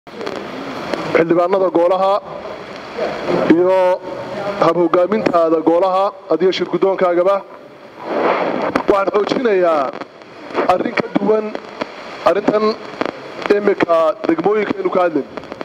xildhibaanada goolaha iyo hab-hogaamintaada goolaha adiyo shirguddoonkaagaba waxaan xoojinayaa arrin ka duwan arrintan iminka degmooyinkaynu ka hadlayn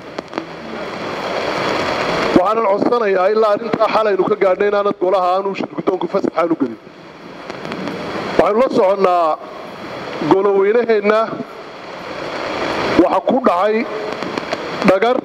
waxaanan codsanayaa ilaa arrintaa xalaynu ka gaadhnay inaanad golaha aanu shirguddoonku fasaxaanu gelin waxaynu la soconnaa goloweynaheenna waxa ku dhacay dhagar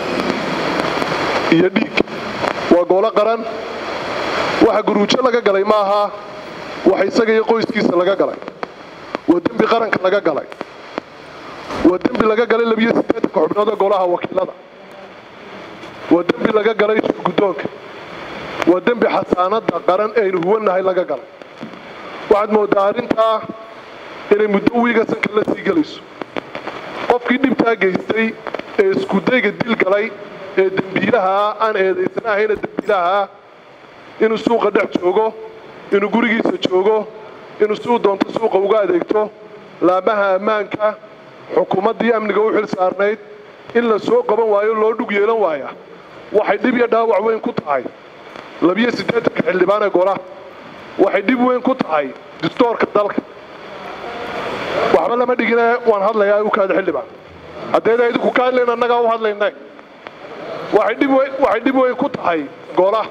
iyo dhiig waa goolo qaran waxa guruujo laga galay ma aha waxa isaga iyo qoyskiisa laga galay waa dembi qaranka laga galay waa dembi laga galay labiyo siddeetanka xubnood ee golaha wakiilada waa dembi laga galay shirguddoonka waa dembi xasaanadda qaran ee aynu huwannahay laga galay waxaad mooddaa arrintaa inay muddo wiiga sanka la sii gelayso qofkii dhibtaa geystay ee iskudayga dil galay ee dembiilahaa aan eedaysana ahayna dembiilahaa inuu suuqa dhex joogo inuu gurigiisa joogo inuu siduu doonto suuqa uga adeegto laamaha ammaanka xukuumaddii amniga u xil saarnayd in la soo qaban waayo loo dhug yeelan waaya waxay dhib iyo dhaawac weyn ku tahay labiyo siddeetanka xildhibaan ee golaha waxay dhib weyn ku tahay distoorka dalka waxba lama dhigine waan hadlayaa u kaada xildhibaan haddayda idinku ka hadlayn annagaa u hadlayna waxay dhib weyn ku tahay goolaha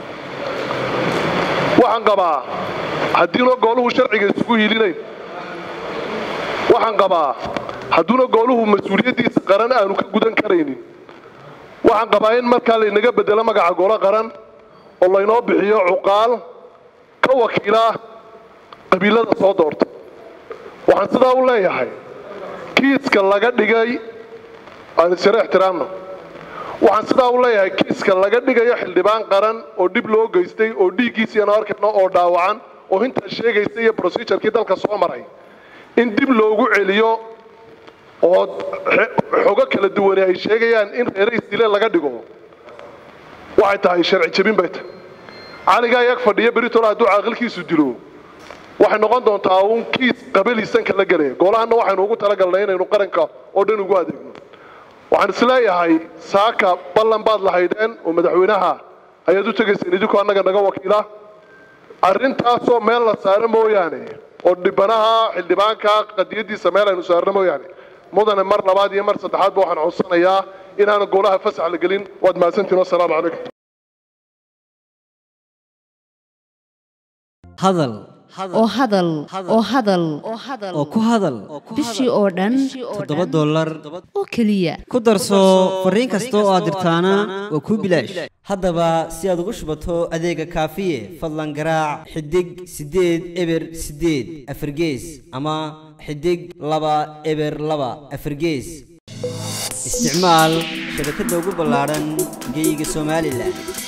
waxaan qabaa haddiina gooluhu sharciga isugu hiilinayn waxaan qabaa hadduuna gooluhu mas-uuliyaddiisa qaran aanu ka gudan karaynin waxaan qabaa in markaa laynaga bedelo magaca goolo qaran oo laynoo bixiyo cuqaal ka wakiila qabiilada soo doorta waxaan sidaa u leeyahay kiiska laga dhigay aan isjaro ixtiraamno waxaan sidaa u leeyahay kiiska laga dhigayo xildhibaan qaran oo dhib loo geystay oo dhiiggiisiianu arkayno oo dhaawacan oo intaa sheegaysa iyo brosedurkii dalka soo maray in dib loogu celiyo oo xogo kala duwane ay sheegayaan in reere isdile laga dhigo waxay tahay sharci jebin bay tahay caligaa yag fadhiya beritol hadduu caaqilkiisu dilo waxay noqon doontaa uun kiis qabaliisanka la gelaya goolahanna waxaynu ugu talagalnay inaynu qaranka oo dhan ugu adeegno waxaan isleeyahay saaka ballan baad lahaydeen oo madaxweynaha ayaad u tegayseen idinkoo annaga naga wakiila arrintaasoo meel la saaro mooyaane oo dhibanaha xildhibaanka qadiyadiisa meel aynu saarno mooyaane mudane mar labaad iyo mar saddexaadba waxaan codsanayaa inaanu golaha fasax la gelin waad mahadsantiin wasalaamu calaykum hadal oo hadal oo hadal oo ku hadal bishii oo dhan toddoba dollar oo keliya ku darso fariin kasta oo aad dirtaana waa kuu bilaash haddaba si aad ugu shubato adeega kaafiye fadlan garaac xidig siddeed eber siddeed afargees ama xidig laba eber laba afargees isticmaal shabakadda ugu ballaadhan geeyiga somalilan